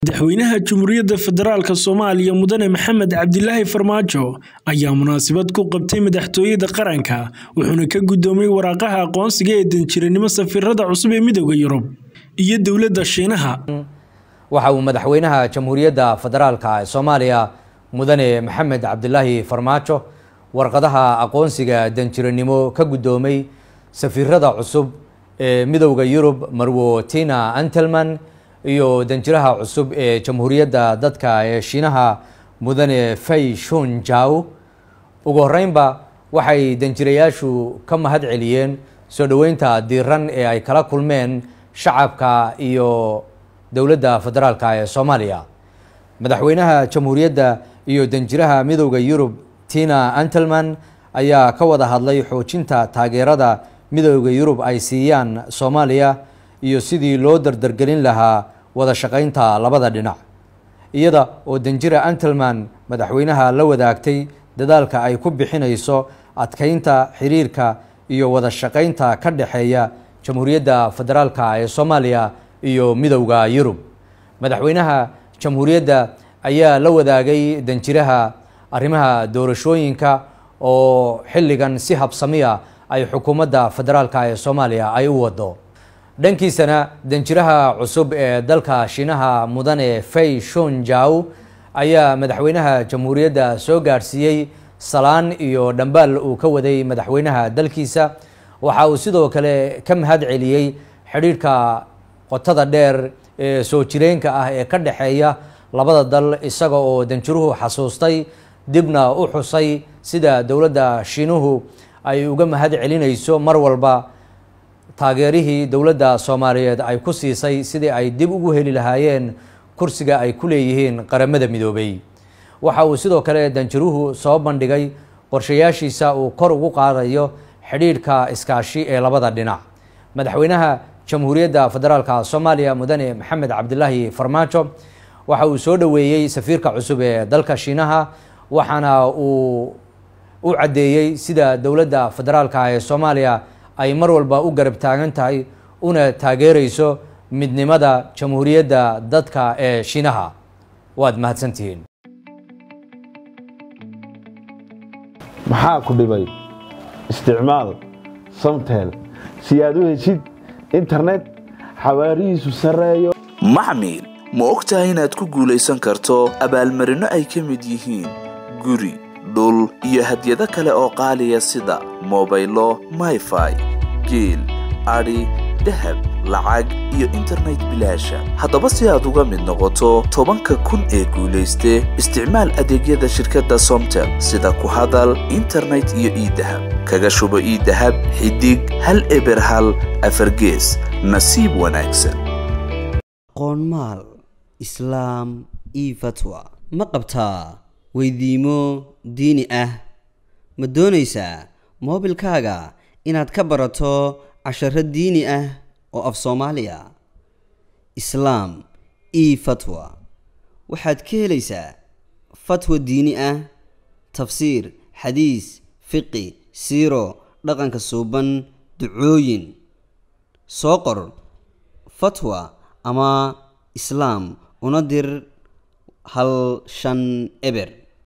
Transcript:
madaxweynaha Jamhuuriyadda Federaalka Soomaaliya Mudane Maxamed Cabdilaahi Farmaajo ayaa munaasabad ku qabtay madaxtooyada qaranka wuxuuna ka gudoomiyey waraaqaha aqoonsiga ee danjiranimo safiirada cusub ee midowda Yurub iyo dowladda Shiinaha waxa uu madaxweynaha jamhuuriyadda federaalka ee soomaaliya mudane maxamed cabdilaahi farmaajo warqadaha aqoonsiga danjiranimo ka gudoomay safiirada cusub ee midowda yurub marwo tina antelman iyo danjiraha cusub ee jamhuuriyadda dadka ee shiinaha mudane fay shun jaw ugu horeynba waxay danjirayaashu ka mahad celiyeen soo dhoweynta diiran ee ay kala kulmeen shacabka iyo dowladda federaalka ee soomaaliya madaxweynaha jamhuuriyadda iyo danjiraha midowda yurub tina antelman ayaa ka wada hadlay xoojinta taageerada midowda yurub ay siiyaan soomaaliya iyo sidii loo dardargelin lahaa wada shaqeynta labada dhinac iyada oo danjira antelman madaxweynaha la wadaagtay dadaalka ay ku bixinayso adkeynta xiriirka iyo wada shaqeynta ka dhexeeya jamhuuriyadda federaalka ee soomaaliya iyo midowda yurub madaxweynaha jamhuuriyadda ayaa la wadaagay danjiraha arrimaha doorashooyinka oo xilligan si habsamiya ay xukuumadda federaalka ee soomaaliya ay u wado dhankiisana danjiraha cusub ee dalka shiinaha mudane fay shun jaw ayaa madaxweynaha jamhuuriyadda soo gaadhsiiyey salaan iyo dhambaal uu ka waday madaxweynaha dalkiisa waxa uu sidoo kale ka mahad celiyey xidhiidhka qotada dheer ee soo jireenka ah ee ka dhexeeya labada dal isaga oo danjiruhu xasuustay dibna u xusay sida dowladda shiinuhu ay uga mahad celinayso mar walba taageerihii dowladda soomaaliyeed ay ku siisay sidii ay dib ugu heli lahaayeen kursiga ay ku leeyihiin qaramada midoobay waxa uu sidoo kale danjiruhu soo bandhigay qorshayaashiisa uu kor ugu qaadayo xidhiidhka iskaashi ee labada dhinac madaxweynaha jamhuuriyadda federaalka soomaaliya mudane maxamed cabdilaahi farmaajo waxa uu soo dhoweeyey safiirka cusub ee dalka shiinaha waxaana uu u caddeeyey sida dowladda federaalka ee soomaaliya ay mar walba u garab taagan tahay una taageereyso midnimada jamhuuriyadda dadka ee shiinaha waad mahadsantihiin maxaa ku dhibay isticmaal samtel si aad u heshid internet xawaarihiisu sarreeyo maxmil ma og tahay inaad ku guulaysan karto abaalmarinno ay ka mid yihiin guri dhul iyo hadyado kale oo qaaliya sida mobaylo mayfai geel adhi dahab lacag iyo internet bilaasha haddaba si aad uga mid noqoto tobanka kun ee guulayste isticmaal adeegyada shirkadda somtel sida ku hadal internet iyo iidahab kaga shubo iidahab xidig hal eber hal afargees nasiib wanaagsan qoonmaal islaam io fatwa ma qabtaa weydiimo diini ah ma doonaysaa moobilkaaga inaad ka barato casharo diini ah oo af soomaaliya islaam io fatwa waxaad ka helaysaa fatwa diini ah tafsiir xadiis fiqi siiro dhaqanka suuban ducooyin soo qor fatwa ama islaam una dir hal shan eber